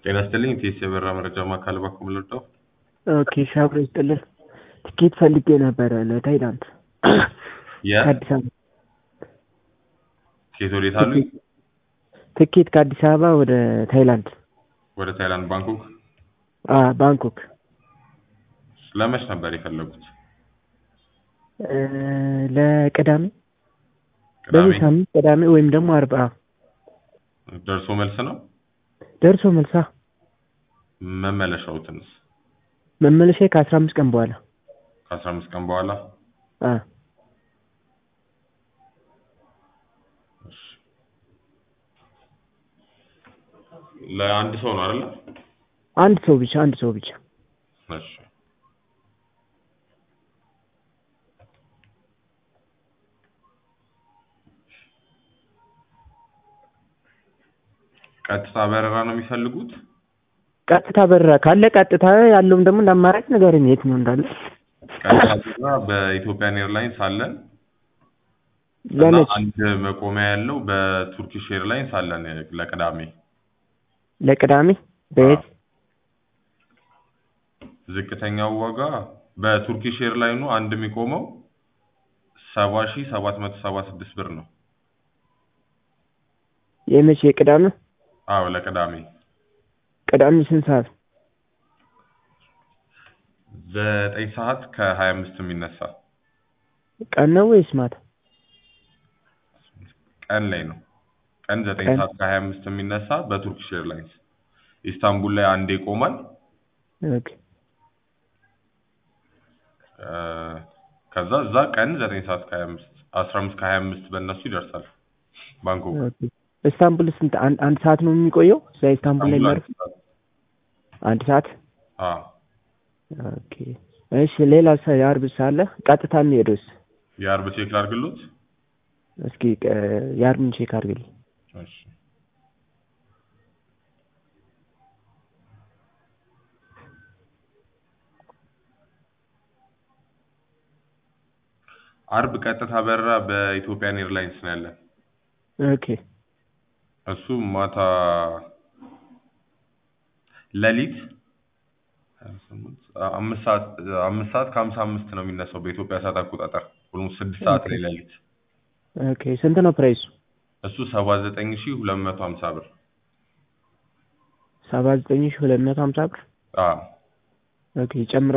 ጤና ይስጥልኝ ቴስ የበራ መረጃ ማዕከል በኩል ልርዳው? ኦኬ ሻብሮ ይስጥልን። ትኬት ፈልጌ ነበረ ለታይላንድ ከአዲስ አበባ ከየት ወዴት አሉኝ? ትኬት ከአዲስ አበባ ወደ ታይላንድ ወደ ታይላንድ ባንኮክ። አ ባንኮክ ለመች ነበር የፈለጉት? እ ለቅዳሜ ቅዳሜ በዚህ ሳምንት ቅዳሜ ወይም ደግሞ አርባ ደርሶ መልስ ነው። ደርሶ መልሳ መመለሻውትንስ መመለሻ ከአስራ አምስት ቀን በኋላ ከአስራ አምስት ቀን በኋላ አ እሺ። ለአንድ ሰው ነው አይደለ? አንድ ሰው ብቻ አንድ ሰው ብቻ እሺ። ቀጥታ በረራ ነው የሚፈልጉት? ቀጥታ በረራ ካለ ቀጥታ ያለውም ደግሞ እንደ አማራጭ ንገረኝ የት ነው እንዳለ ቀጥታ በረራ በኢትዮጵያን ኤርላይንስ አለን እና ለመች አንድ መቆሚያ ያለው በቱርኪሽ ኤርላይንስ አለን ለቅዳሜ። ለቅዳሜ በየት ዝቅተኛው ዋጋ በቱርኪሽ ኤርላይኑ አንድ የሚቆመው ሰባ ሺህ ሰባት መቶ ሰባ ስድስት ብር ነው። የመቼ ቅዳሜ አዎ ለቅዳሜ ቅዳሜ ስንት ሰዓት ዘጠኝ ሰዓት ከሀያ አምስት የሚነሳ ቀን ነው ወይስ ማታ ቀን ላይ ነው። ቀን ዘጠኝ ቀን? ሰዓት ከሀያ አምስት የሚነሳ በቱርኪሽ ኤርላይንስ ኢስታንቡል ላይ አንዴ ይቆማል። ኦኬ እ ከዛ እዛ ቀን ዘጠኝ ሰዓት ከሀያ አምስት አስራ አምስት ከሀያ አምስት በእነሱ ይደርሳል ባንኮክ። ኦኬ ኢስታንቡል ስንት አንድ አንድ ሰዓት ነው የሚቆየው እዛ ኢስታንቡል ላይ ኢስታንቡል የሚያርፍ አንድ ሰዓት። አንድ ሰዓት አዎ ኦኬ እሺ ሌላ ሰ የአርብ ሳለ ቀጥታ የሚሄደውስ የአርብ ቼክ ላድርግሎት? እስኪ እ የአርብን ቼክ አድርግልኝ እሺ አርብ ቀጥታ በረራ በኢትዮጵያን ኤርላይንስ ነው ያለን። ኦኬ እሱ ማታ ሌሊት አምስት ሰዓት አምስት ሰዓት ከሀምሳ አምስት ነው የሚነሳው በኢትዮጵያ ሰዓት አቆጣጠር ኦልሞስት ስድስት ሰዓት ላይ ሌሊት። ኦኬ ስንት ነው ፕራይሱ እሱ ሰባ ዘጠኝ ሺህ ሁለት መቶ ሀምሳ ብር። ሰባ ዘጠኝ ሺህ ሁለት መቶ ሀምሳ ብር አዎ ኦኬ ይጨምራል